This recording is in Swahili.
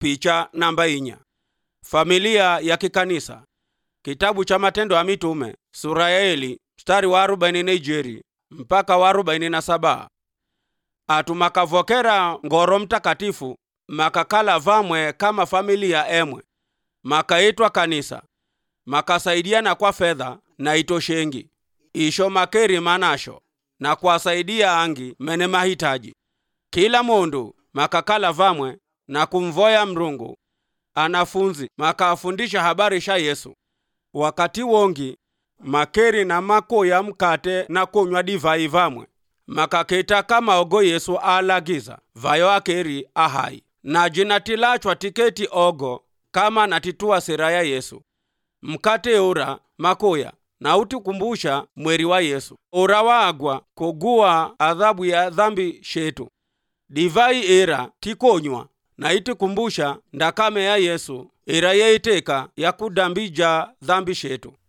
picha namba inya familia ya kikanisa kitabu cha matendo ya mitume sura ya eli mstari wa arobaini na ijeri mpaka wa arobaini na saba atu makavokera ngoro mtakatifu makakala vamwe kama familia emwe makaitwa kanisa makasaidiana kwa fedha na itoshengi isho makeri manasho na kuwasaidia angi mene mahitaji kila mundu makakala vamwe na kumvoya mrungu anafunzi makafundisha habari sha yesu wakati wongi makeri na makoya mkate na kunywa divai vamwe makaketa kama ogo yesu alagiza vayo akeri ahai na jinatilachwa tiketi ogo kama natitua sera ya yesu mkate ura makoya na utikumbusha mweri wa yesu ura waagwa kuguwa adhabu ya dhambi shetu divai ira tikonywa na itikumbusha ndakame ya yesu ira yeiteka ya kudambija dhambi shetu